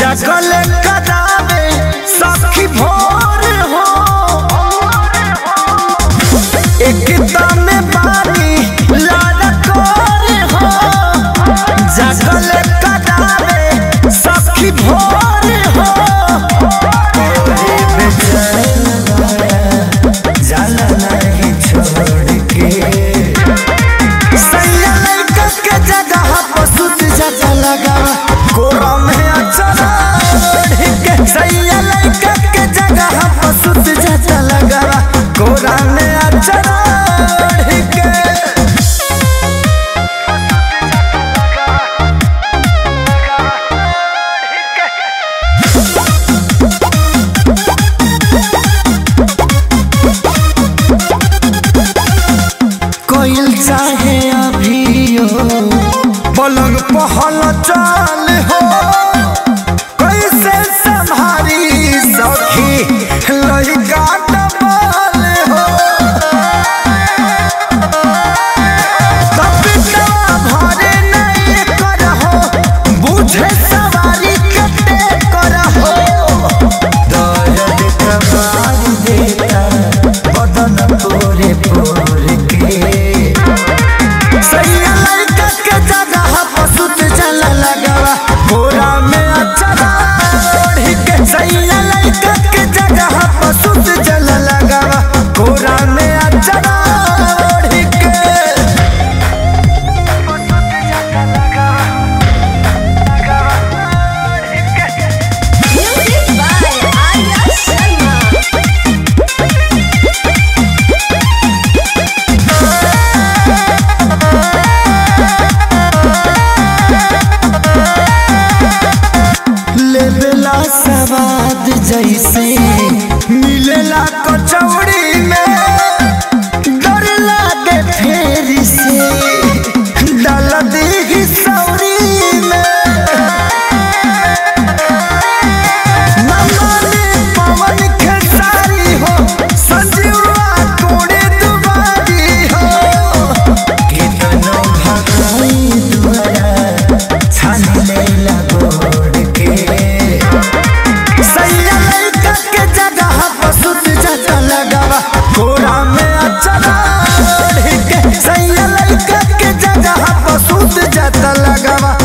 जगल करावे सखी भोर हो एकदम पानी लाल कोर हो जगल करावे सखी भोर हो तोरे बेचैन जाला नहीं छोड़ के सैया लड़का के जगह पर सुत जाता लगा कोरा में अचरा के सैया लड़का के जगह पर सुत जाता लगा कोरा में अचरा के कोयल चाहे अभियो पलंग पहल चाल हो कैसे संभारी सखी लड़का डबल हो तबियतवा भरे नहीं करहो बुझे सवारी कते करहो दर्द कबार देता बदन पूरे पूरे के सैया लड़का के जगह पर सुत जला लगावा बोरा में अचरा ओढ़ी के सैया लड़का के जगह पर सुत जला लगावा बोरा में अचरा ओढ़ी के Music by Arya Sharma. लेबेला सवाद जैसे मिलेला कचौड़ी में डर लागे फेर से डाल दी सौरी में नमाने पवन खेसारी हो संजीवा कोड़े दुबारी हो कितनो भगाई दुआरा छान लेला गोड़ के सैया लड़का के जगह पर सुत जाता लगावा कोरा में अचरा ओढ़ के सैया लड़का के जगह पर सुत जाता लगावा